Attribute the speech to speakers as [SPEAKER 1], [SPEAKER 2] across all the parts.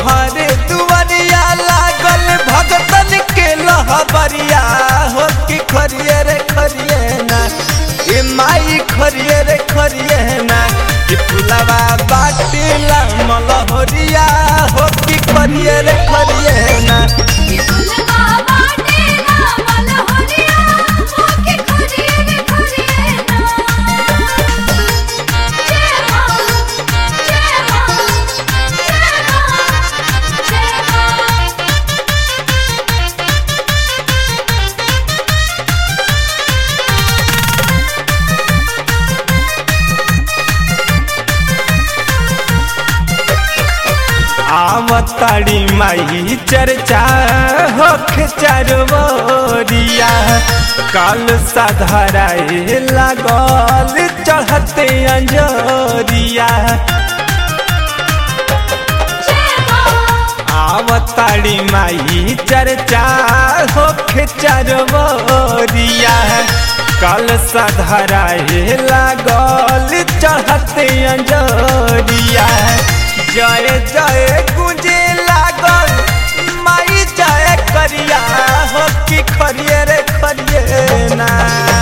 [SPEAKER 1] तोहरे दुआरिया लागल भगतन के लहबरिया हो कि खरिए रे खरिए ना ए माई खरिए रे खरिए ना कि फुलवा बाटिला मलहरिया हो कि खरिए रे खरिए ना
[SPEAKER 2] कि फुलवा बाटेला मलहरिया होके खरिए रे खरिए ना जय मां जय मां जय मां जय मां
[SPEAKER 1] आवताड़ी माई चर्चा होख चरवरिया काल साधराए लागल चढ़ते अंजरिया
[SPEAKER 2] जय मां
[SPEAKER 1] आवताड़ी माई चर्चा होख चरवरिया काल साधराए लागल चढ़ते अंजरिया जय जय गुंजे लागल माई जय करिया हो कि खरिए रे खरिए ना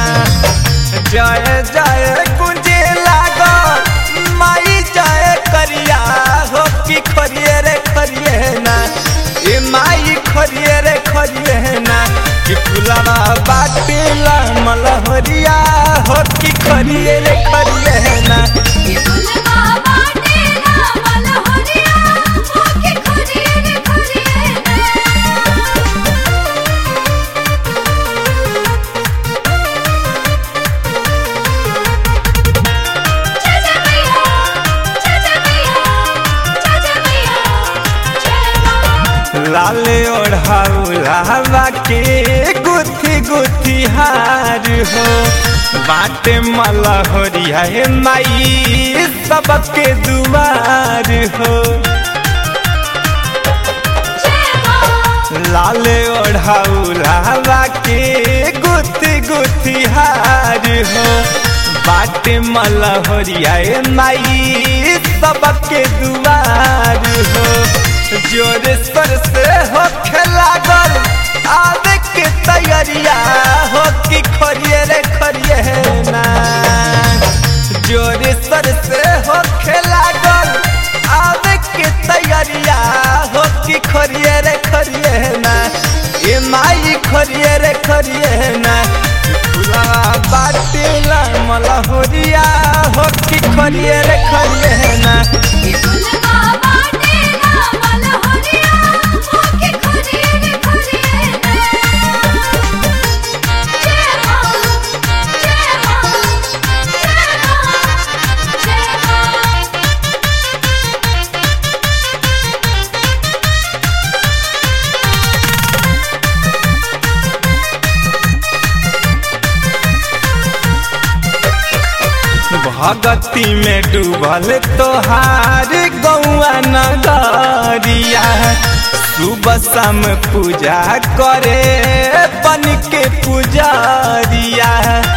[SPEAKER 1] जय जय गुंजे लागल माई जय करिया हो कि खरिए रे खरिए ना ए माई खरिए रे खरिए ना कि फुलवा बाटेला मलहरिया हो कि खरिए रे खरिए ना
[SPEAKER 2] कि फुलवा बाटेला मलहरिया होके खरिए रे खरिए ना जय जय मैया जय जय मैया जय जय मैया जय मां
[SPEAKER 1] लाल ओढ़ाउला के गुथी गुथी हार हो बाटे मलहरिया हे माई सबके दुआर हो
[SPEAKER 2] जय मां
[SPEAKER 1] लाल ओढ़ाउला के गुथी गुथी हार हो बाटे मलहरिया हे माई सबके दुआर हो जोर सर से हो लागल आवे के तैयारिया हो कि खरिए रे खरिए ना जोर सर से हो लागल आवे के तैयारिया हो कि खरिए रे खरिए ना ए माई खरिए रे खरिए ना फुला बाटेला मलहोरिया हो कि खरिए रे खरिए ना
[SPEAKER 2] कि फुलवा बाटेला मलहरिया होके खरिए रे खरिए ना जय मां जय मां जय मां जय मां
[SPEAKER 1] भगती में डूबल तोहार गौआ नगरिया सुबह शाम पूजा करे बन के पुजारिया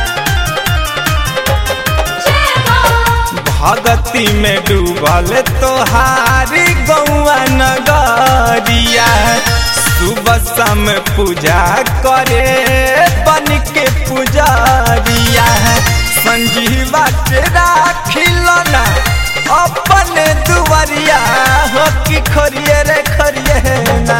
[SPEAKER 2] जय मां
[SPEAKER 1] भगती में डूबल तोहार गौआ नगरिया सुबह शाम पूजा करे बन के पुजारिया संजीवा के राखिलना अपने दुआरिया हो कि खरिए रे खरिए ना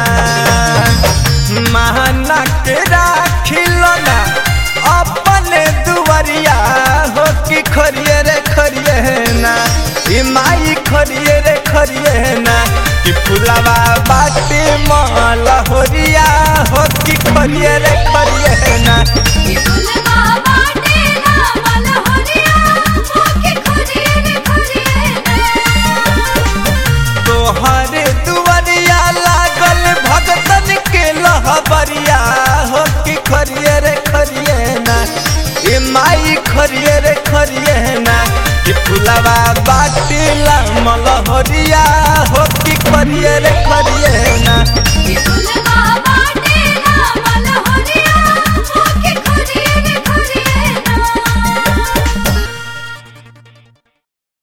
[SPEAKER 1] महाना के राखिलना अपने दुआरिया हो कि खरिए रे खरिए ना ई माई खरिए रे खरिए ना कि फुलवा बाटे मलहोरिया हो कि खरिए रे खरिए ना
[SPEAKER 2] कि फुलवा बाटेला मलहरिया होके खरिए रे खरिए ना
[SPEAKER 1] तोहरे दुआरिया लागल भगतन के लहबरिया हो कि खरिए रे खरिए ना ए माई खरिए रे खरिए ना कि फुलवा बाटेला मलह